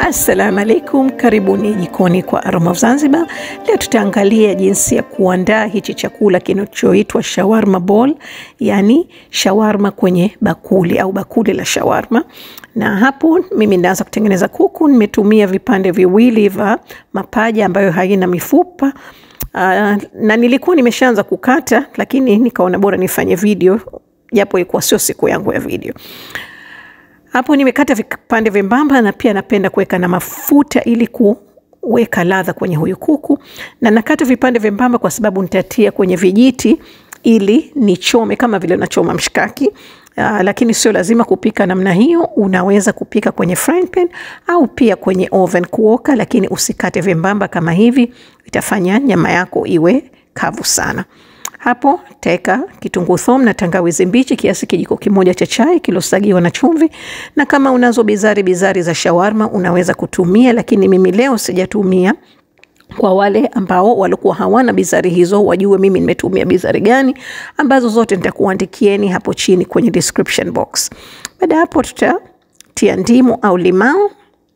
Assalamu alaikum, karibuni jikoni kwa Aroma of Zanzibar. Leo tutaangalia jinsi ya kuandaa hichi chakula kinachoitwa shawarma ball, yani shawarma kwenye bakuli au bakuli la shawarma. Na hapo mimi naanza kutengeneza kuku. Nimetumia vipande viwili vya mapaja ambayo haina mifupa. Uh, na nilikuwa nimeshaanza kukata, lakini nikaona bora nifanye video japo ilikuwa sio siku yangu ya video. Hapo nimekata vipande vyembamba na pia napenda kuweka na mafuta ili kuweka ladha kwenye huyu kuku, na nakata vipande vyembamba kwa sababu nitatia kwenye vijiti ili nichome kama vile unachoma mshikaki. Uh, lakini sio lazima kupika namna hiyo. Unaweza kupika kwenye frying pan au pia kwenye oven kuoka, lakini usikate vyembamba kama hivi, itafanya nyama yako iwe kavu sana. Hapo teka kitunguu thomu na tangawizi mbichi kiasi kijiko kimoja cha chai kilosagiwa na chumvi, na kama unazo bizari bizari za shawarma unaweza kutumia, lakini mimi leo sijatumia. Kwa wale ambao walikuwa hawana bizari hizo, wajue mimi nimetumia bizari gani, ambazo zote nitakuandikieni hapo chini kwenye description box. Baada hapo tutatia ndimu au limao,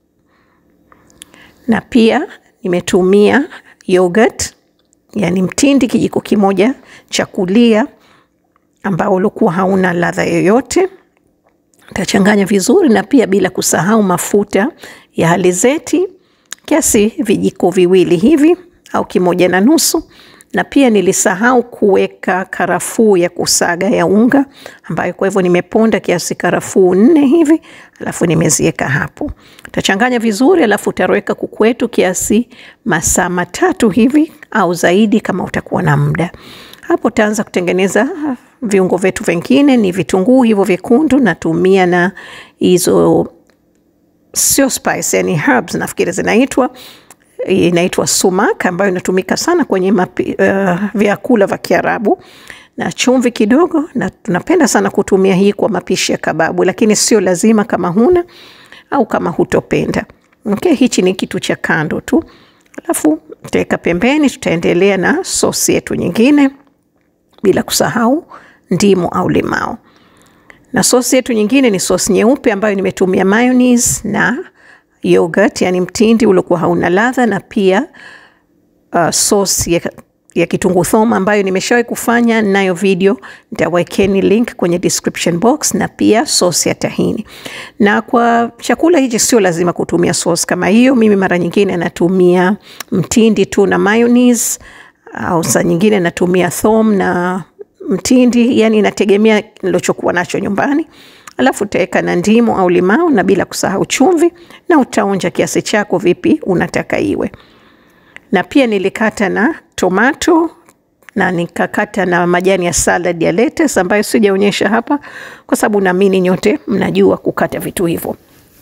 na pia nimetumia yogurt yani mtindi kijiko kimoja cha kulia ambao ulikuwa hauna ladha yoyote. Tachanganya vizuri, na pia bila kusahau mafuta ya alizeti kiasi vijiko viwili hivi au kimoja na nusu, na pia nilisahau kuweka karafuu ya kusaga ya unga ambayo kwa hivyo nimeponda kiasi karafuu nne hivi, alafu nimeziweka hapo. Utachanganya vizuri, alafu utaweka kuku wetu kiasi masaa matatu hivi au zaidi kama utakuwa na muda. Hapo utaanza kutengeneza viungo vyetu vingine, ni vitunguu hivyo vyekundu, natumia na hizo sio spice, yani herbs nafikiri zinaitwa inaitwa sumak ambayo inatumika sana kwenye mapi, uh, vyakula vya Kiarabu na chumvi kidogo, na tunapenda sana kutumia hii kwa mapishi ya kababu, lakini sio lazima kama huna au kama hutopenda. Okay, hichi ni kitu cha kando tu, alafu tutaweka pembeni. Tutaendelea na sosi yetu nyingine, bila kusahau ndimu au limao, na sosi yetu nyingine ni sosi nyeupe ambayo nimetumia mayonnaise na yogurt yani mtindi uliokuwa hauna ladha, na pia uh, sauce ya, ya kitunguu thomu ambayo nimeshawahi kufanya nayo video, nitawekeni link kwenye description box, na pia sauce ya tahini. Na kwa chakula hichi sio lazima kutumia sauce kama hiyo. Mimi mara nyingine natumia mtindi tu na mayonnaise, au saa nyingine natumia thomu na mtindi, yani inategemea nilochokuwa nacho nyumbani alafu utaweka na ndimu au limao na bila kusahau chumvi, na utaonja kiasi chako vipi unataka iwe. Na pia nilikata na tomato na nikakata na majani ya salad ya lettuce ambayo sijaonyesha hapa kwa sababu naamini nyote mnajua kukata vitu hivyo.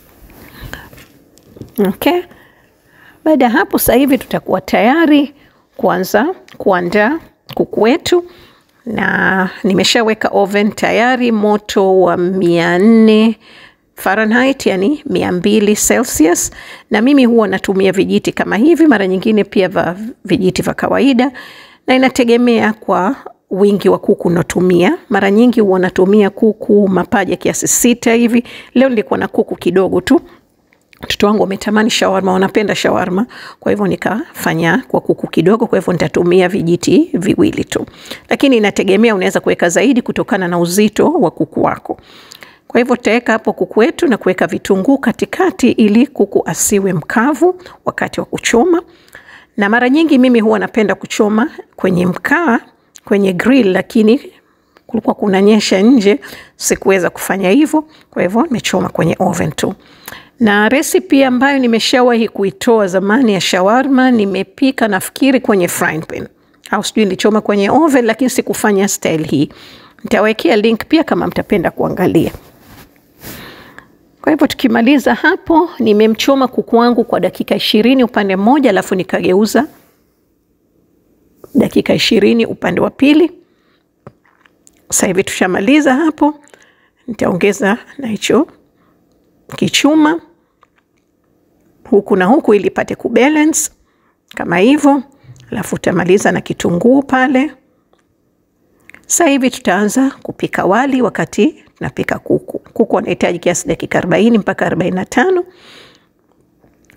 Okay. Baada ya hapo sasa hivi tutakuwa tayari kuanza kuandaa kuku wetu na nimeshaweka oven tayari moto wa mia nne Fahrenheit, yani mia mbili Celsius, na mimi huwa natumia vijiti kama hivi, mara nyingine pia va vijiti vya kawaida, na inategemea kwa wingi wa kuku unatumia. Mara nyingi huwa natumia kuku mapaja kiasi sita hivi. Leo nilikuwa na kuku kidogo tu Watoto wangu wametamani shawarma, wanapenda shawarma, kwa hivyo nikafanya kwa kuku kidogo. Kwa hivyo nitatumia vijiti viwili tu, lakini inategemea, unaweza kuweka zaidi kutokana na uzito wa kuku wako. Kwa hivyo tutaweka hapo kuku wetu na kuweka vitunguu katikati, ili kuku asiwe mkavu wakati wa kuchoma. Na mara nyingi mimi huwa napenda kuchoma kwenye mkaa, kwenye grill, lakini kulikuwa kunanyesha nje, sikuweza kufanya hivyo. Kwa hivyo nimechoma kwenye oven tu na resipi ambayo nimeshawahi kuitoa zamani ya shawarma nimepika nafikiri kwenye frying pan au sijui nilichoma kwenye oven, lakini sikufanya style hii. Nitawekea link pia kama mtapenda kuangalia. Kwa hivyo tukimaliza hapo, nimemchoma kuku wangu kwa dakika ishirini upande mmoja, alafu nikageuza dakika ishirini upande wa pili. Sasa hivi tushamaliza hapo, nitaongeza na hicho kichuma huku na huku ili ipate kubalance kama hivyo, alafu utamaliza na kitunguu pale. Sasa hivi tutaanza kupika wali wakati tunapika kuku. Kuku anahitaji kiasi dakika 40 mpaka 45.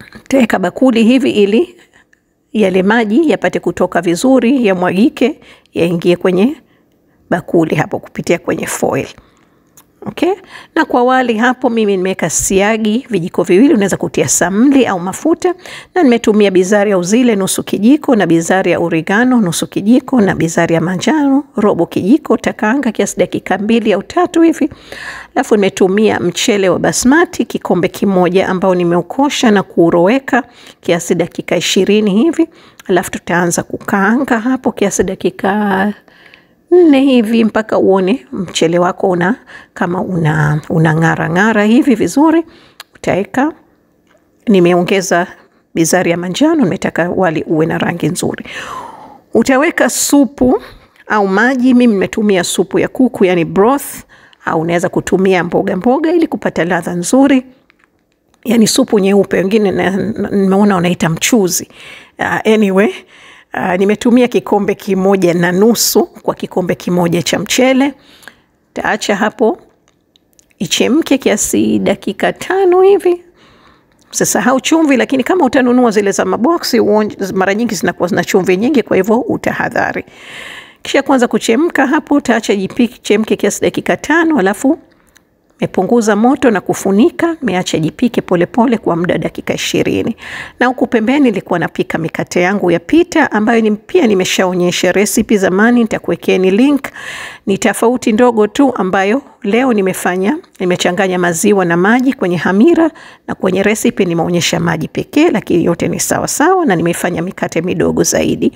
Taweka bakuli hivi ili yale maji yapate kutoka vizuri, yamwagike, yaingie kwenye bakuli hapo kupitia kwenye foil. Okay. Na kwa wali hapo mimi nimeweka siagi vijiko viwili, unaweza kutia samli au mafuta, na nimetumia bizari ya uzile nusu kijiko na bizari ya oregano nusu kijiko na bizari ya manjano robo kijiko. Takaanga kiasi dakika mbili au tatu hivi, alafu nimetumia mchele wa basmati kikombe kimoja ambao nimeukosha na kuuroweka kiasi dakika ishirini hivi, alafu tutaanza kukaanga hapo kiasi dakika nne hivi mpaka uone mchele wako una kama una, una ng'ara ng'ara hivi vizuri. Utaweka, nimeongeza bizari ya manjano, nimetaka wali uwe na rangi nzuri. Utaweka supu au maji. Mimi nimetumia supu ya kuku, yani broth, au unaweza kutumia mboga mboga ili kupata ladha nzuri, yani supu nyeupe, wengine nimeona wanaita mchuzi. Uh, anyway Uh, nimetumia kikombe kimoja na nusu kwa kikombe kimoja cha mchele. Taacha hapo ichemke kiasi dakika tano hivi. Usisahau chumvi, lakini kama utanunua zile za maboksi mara nyingi zinakuwa zina chumvi nyingi, kwa hivyo utahadhari. Kisha kwanza kuchemka hapo, taacha jipike chemke kiasi dakika tano, alafu mepunguza moto na kufunika, meacha jipike polepole kwa muda dakika ishirini. Na huku pembeni nilikuwa napika mikate yangu ya pita ambayo ni pia nimeshaonyesha resipi zamani, nitakuwekeni link. Ni tofauti ndogo tu ambayo leo nimefanya, nimechanganya maziwa na maji kwenye hamira, na kwenye resipi nimeonyesha maji pekee, lakini yote ni sawa sawa, na nimefanya mikate midogo zaidi.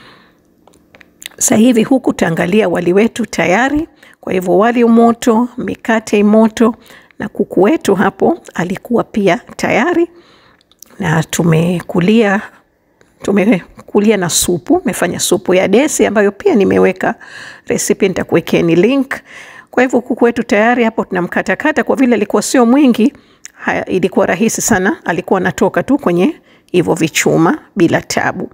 Sasa hivi huku taangalia wali wetu tayari. Kwa hivyo wali umoto, mikate moto, na kuku wetu hapo alikuwa pia tayari, na tumekulia tumekulia na supu. Mefanya supu ya desi ambayo pia nimeweka resipi, nitakuwekeni link. Kwa hivyo kuku wetu tayari hapo, tunamkatakata kwa vile alikuwa sio mwingi. Haya, ilikuwa rahisi sana, alikuwa anatoka tu kwenye hivyo vichuma bila tabu.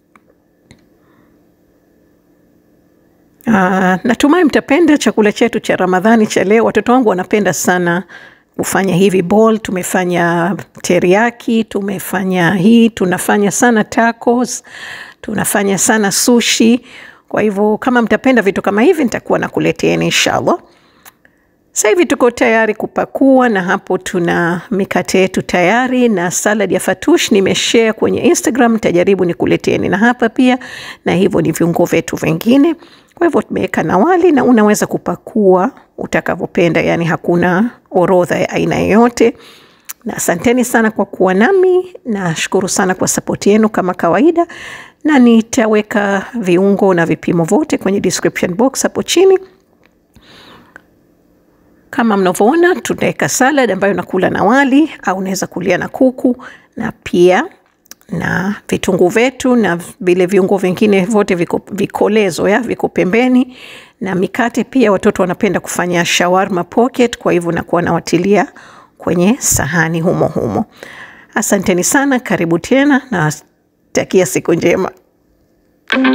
Uh, natumai mtapenda chakula chetu cha Ramadhani cha leo. Watoto wangu wanapenda sana kufanya hivi bowl. Tumefanya teriyaki, tumefanya hii, tunafanya sana tacos, tunafanya sana sushi. Kwa hivyo kama mtapenda vitu kama hivi, nitakuwa nakuleteeni inshallah. Sasa hivi tuko tayari kupakua, na hapo tuna mikate yetu tayari na salad ya fatush nimeshare kwenye Instagram, nitajaribu nikuleteeni na hapa pia, na hivyo ni viungo vyetu vingine. Kwa hivyo tumeweka na wali na unaweza kupakua utakavyopenda, yani hakuna orodha ya aina yoyote. Na asanteni sana kwa kuwa nami, nashukuru sana kwa sapoti yenu kama kawaida, na nitaweka viungo na vipimo vyote kwenye description box hapo chini. Kama mnavyoona tunaweka salad ambayo nakula na wali au unaweza kulia na kuku na pia na vitunguu vyetu na vile viungo vingine vyote viko vikolezo ya viko pembeni, na mikate pia. Watoto wanapenda kufanya shawarma pocket, kwa hivyo nakuwa nawatilia kwenye sahani humo humo. Asanteni sana, karibu tena na takia siku njema.